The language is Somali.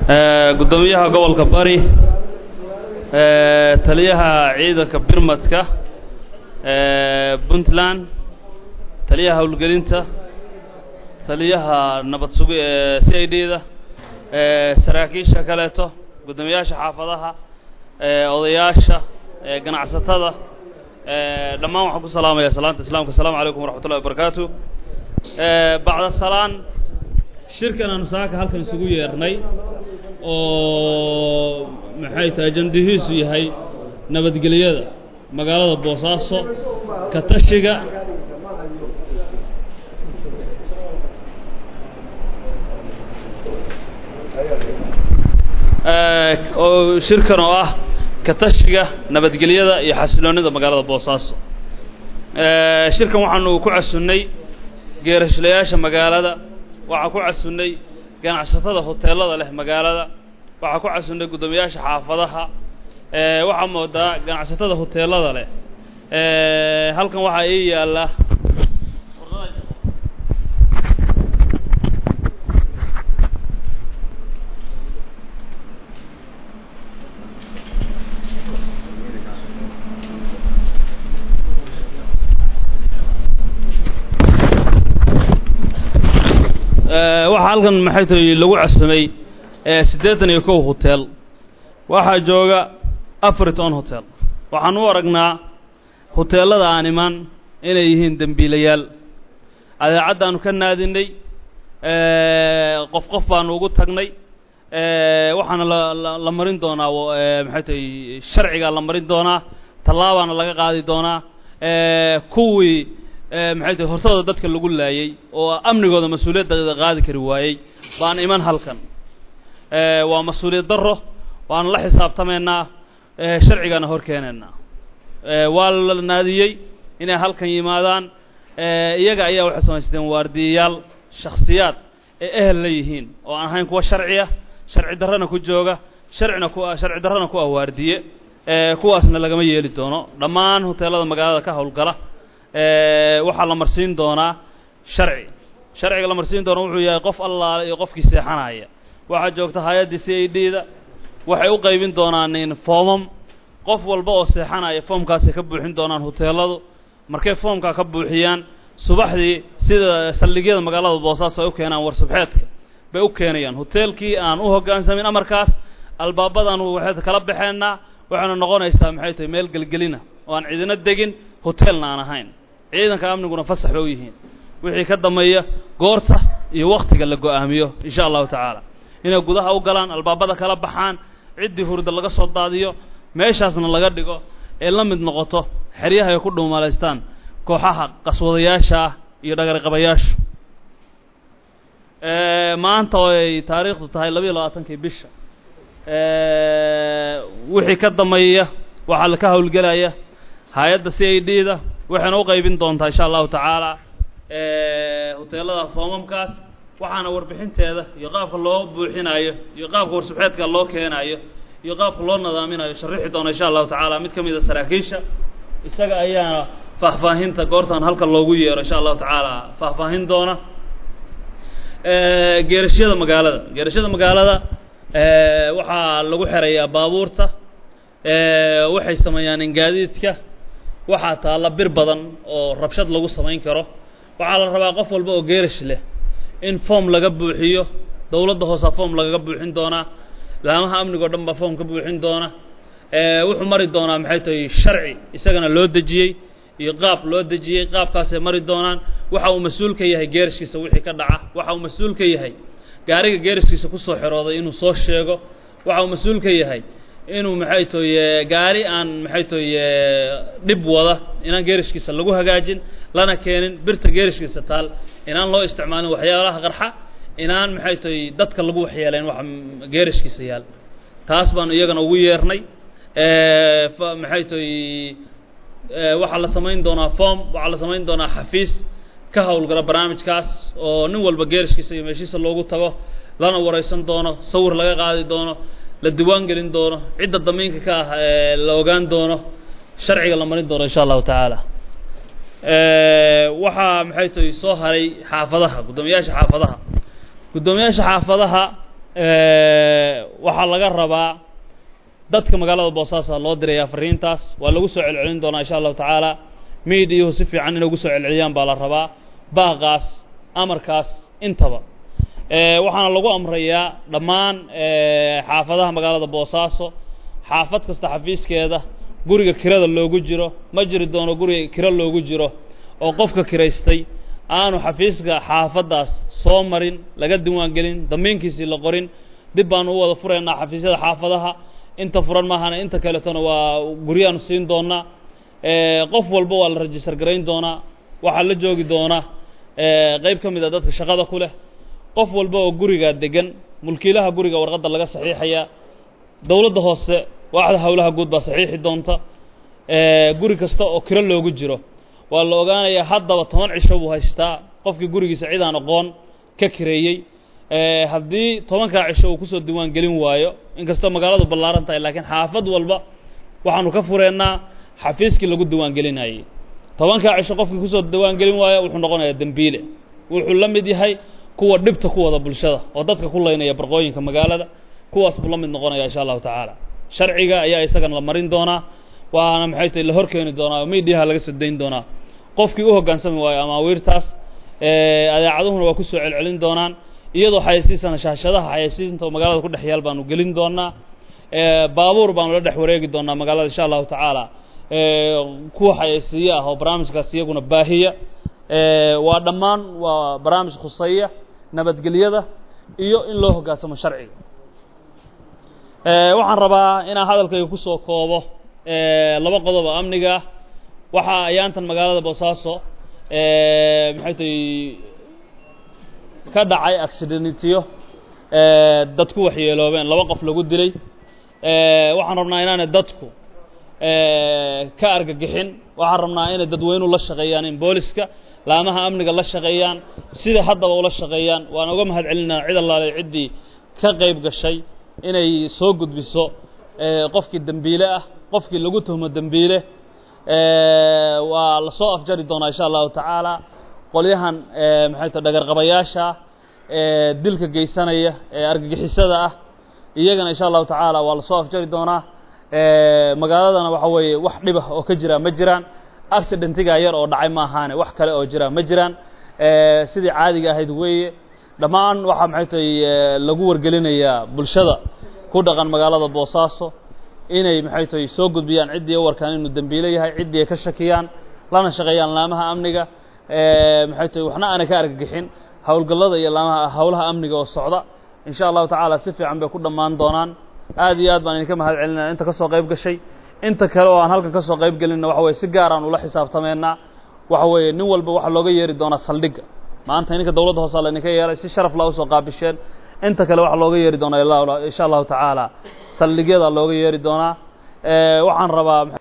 guddoomiyaha gobolka bari taliyaha ciidanka birmadka puntland taliyaha howlgelinta taliyaha nabad sugi ee c i d da saraakiisha kaleeto guddoomiyaasha xaafadaha odayaasha ganacsatada dhammaan waxaan ku salaamaya salaanta islaamka asalaamu calaykum waraxmat ullahi wabarakaatu bacda salaan shirkan aanu saaka halkan isugu yeernay oo maxay tahay ajandihiisu yahay nabadgelyada magaalada boosaaso ka tashiga oo shirkan oo ah ka tashiga nabadgelyada iyo xasiloonida magaalada boosaaso shirkan waxaanu ku casunnay geerashlayaasha magaalada waxaan ku casunnay ganacsatada hoteelada leh magaalada waxaan ku casunnay guddoomiyaasha xaafadaha waxaa moodaa ganacsatada hoteelada leh halkan waxaa ii yaalla waxaa halkan maxay tahay lagu casumay siddeetan iyo kow hotel waxaa jooga afriton hotel waxaan u aragnaa hoteellada aan iman inay yihiin dembiilayaal adeecaddaanu ka naadinay qof qof baanu ugu tagnay waxaana la la marin doonaa maxay tahay sharcigaa la marin doonaa tallaabaana laga qaadi doonaa kuwii maxay tahay hortooda dadka lagu laayey oo amnigooda mas-uuliyadda qaadi kari waayey baan iman halkan waa mas-uuliyad darro waana la xisaabtamaynaa sharcigaana hor keenaynaa waa la naadiyey inay halkan yimaadaan iyaga ayaa waxay samaysteen waardiyayaal shakhsiyaad ee ehel la yihiin oo aan ahayn kuwa sharciya sharci darrana ku jooga sharcina ku sharci darrana ku ah waardiye kuwaasna lagama yeeli doono dhammaan hoteellada magaalada ka howlgala waxaa la marsiin doonaa sharci sharciga la marsiin doona wuxuu yahay qof allaale iyo qofkii seexanaya waxaa joogta hay-addii c i d da waxay u qaybin doonaan foomam qof walba oo seexanaya foomkaasay ka buuxin doonaan hoteelladu markay foomkaa ka buuxiyaan subaxdii sida saldhigyada magaalada boosaaso ay u keenaan war subxeedka bay u keenayaan hoteelkii aan u hoggaansamin amarkaas albaabadaanu waxay kala baxeennaa waxayna noqonaysaa maxay tahay meel gelgelina oo aan cidina degin hoteelna aan ahayn ciidanka amniguna fasax bay u yihiin wixii ka dambeeya goorta iyo wakhtiga la go'aamiyo insha allahu tacaala inay gudaha u galaan albaabada kala baxaan ciddii hurda laga soo daadiyo meeshaasna laga dhigo ee la mid noqoto xeryaha ay ku dhuumalaystaan kooxaha qaswadayaasha ah iyo dhagarqabayaashu maanta oo ay taariikhdu tahay labayo labaatankii bisha wixii ka dambeeya waxaa la ka howlgelaya hay-adda c i d da waxayna u qaybin doontaa insha allahu tacaala hoteellada foomamkaas waxaana warbixinteeda iyo qaabka loo buuxinayo iyo qaabka warsubxeedka loo keenayo iyo qaabka loo nadaaminayo sharixi doona insha allahu tacaala mid ka mid a saraakiisha isaga ayaana faahfaahinta goortaan halkan loogu yeero insha allahu tacaala faahfaahin doona geerashyada magaalada geerashyada magaalada waxaa lagu xerayaa baabuurta waxay sameeyaan ingaadiidka waxaa taalla bir badan oo rabshad lagu samayn karo waxaa la rabaa qof walba oo geerash leh in foom laga buuxiyo dowladda hoosa foom lagaga buuxin doonaa laamaha amnigo dhan baa foom ka buuxin doona wuxuu mari doonaa maxay tahay sharci isagana loo dejiyey iyo qaab loo dejiyey qaabkaasay mari doonaan waxa uu mas-uul ka yahay geerashkiisa wixii ka dhaca waxa uu mas-uul ka yahay gaariga geerashkiisa kusoo xirooday inuu soo sheego waxa uu mas-uul ka yahay inuu maxay toye gaari aan maxay toye dhib wada inaan geerashkiisa lagu hagaajin lana keenin birta geerashkiisa taal inaan loo isticmaalin waxyaalaha qarxa inaan maxay toye dadka lagu waxyeelayn waxa geerashkiisa yaal taas baanu iyagana ugu yeernay maxay toye waxaa la samayn doonaa form waxaa la samayn doonaa xafiis ka howlgala barnaamijkaas oo nin walba geerashkiisa iyo meeshiisa loogu tago lana waraysan doono sawir laga qaadi doono la diwaan gelin doono cidda damiinka ka ah ee la ogaan doono sharciga la marin doono insha allahu tacaala waxaa maxay tahay soo haray xaafadaha guddoomiyaasha xaafadaha guddoomiyaasha xaafadaha waxaa laga rabaa dadka magaalada boosaaso loo dirayaa fariintaas waa lagu soo celcelin doonaa insha allahu tacaala miidiyuhu si fiican inay ugu soo celceliyaan baa la rabaa baaqaas amarkaas intaba waxaana lagu amrayaa dhammaan xaafadaha magaalada boosaaso xaafad kasta xafiiskeeda guriga kirada loogu jiro ma jiri doono guriga kiro loogu jiro oo qofka kiraystay aanu xafiiska xaafaddaas soo marin laga diiwaangelin dambiinkiisii la qorin dib baanu u wada furaynaa xafiisyada xaafadaha inta furan maahana inta kaletona waa guryaanu siin doonaa qof walba waa la rajistar garayn doonaa waxaa la joogi doona qayb ka mid a dadka shaqada ku leh qof walba oo gurigaa degan mulkiilaha guriga warqadda laga saxiixayaa dowladda hoose waaxda howlaha guud baa saxiixi doonta guri kasta oo kiro loogu jiro waa la ogaanayaa haddaba toban cisho buu haystaa qofkii gurigiisa cid aan aqoon ka kireeyey haddii tobankaa cisho uu kusoo diiwaan gelin waayo inkastoo magaaladu ballaaran tahay laakiin xaafad walba waxaanu ka fureennaa xafiiskii lagu diiwaan gelinayey tobankaa cisho qofkii kusoo diiwaan gelin waayo wuxuu noqonayaa dembiile wuxuu la mid yahay kuwa dhibta ku wada bulshada oo dadka ku laynaya barqooyinka magaalada kuwaas buu la mid noqonaya insha allahu tacaala sharciga ayaa isagana la marin doonaa waana maxay tahay la hor keeni doonaa oo miidiyaha laga soo dayn doonaa qofkii u hoggaansami waayo amaawiirtaas adeecaduhuna waa ku soo celcelin doonaan iyadoo xayeysiisana shaashadaha xayeysiinta oo magaalada ku dhex yaal baanu gelin doonaa baabuur baanu la dhex wareegi doonaa magaalada insha allahu tacaala kuwa xayeysiiye ah oo barnaamijkaas iyaguna baahiya waa dhammaan waa barnaamij khuseeya nabadgelyada iyo in loo hoggaansamo sharciga waxaan rabaa inaan hadalkayga ku soo koobo laba qodob oo amniga waxaa ayaantan magaalada boosaaso maxay tahay ka dhacay accidentyo dad ku waxyeeloobeen laba qof lagu dilay waxaan rabnaa inaanay dadku ka argagixin waxaan rabnaa inay dadweynuhu la shaqeeyaan in booliska laamaha amniga la shaqeeyaan sida haddaba ula shaqeeyaan waan uga mahad celinaa cid allaale ciddii ka qayb gashay inay soo gudbiso qofkii dembiile ah qofkii lagu tuhmo dembiile waa la soo afjari doonaa insha allahu tacaala qolyahan maxay ta dhagarqabayaasha dilka geysanaya ee argagixisada ah iyagana insha allahu tacaala waa la soo afjari doonaa magaaladana waxa weeye wax dhibah oo ka jira ma jiraan accidentiga yar oo dhacay ma ahaane wax kale oo jira ma jiraan sidii caadiga ahayd weeye dhammaan waxaa maxay tahay lagu wargelinayaa bulshada ku dhaqan magaalada boosaaso inay maxay tahay soo gudbiyaan ciddii u warkaan inuu dembiile yahay ciddii ay ka shakiyaan lana shaqeeyaan laamaha amniga maxay tahay waxna aanay ka argagixin howlgallada iyo laamaha howlaha amniga oo socda in sha allahu tacaala si fiican bay ku dhammaan doonaan aad iyo aad baan idinka mahad celinaya inta ka soo qayb gashay inta kale oo aan halkan ka soo qayb gelinna waxa weye si gaar aan ula xisaabtameynaa waxa weeye nin walba waxaa looga yeeri doonaa saldhigga maanta ininka dowladda hoose laydinka yeelay si sharaf laa usoo qaabisheen inta kale waxaa looga yeeri doonaa insha allahu tacaala saldhigyada looga yeeri doonaa waxaan rabaa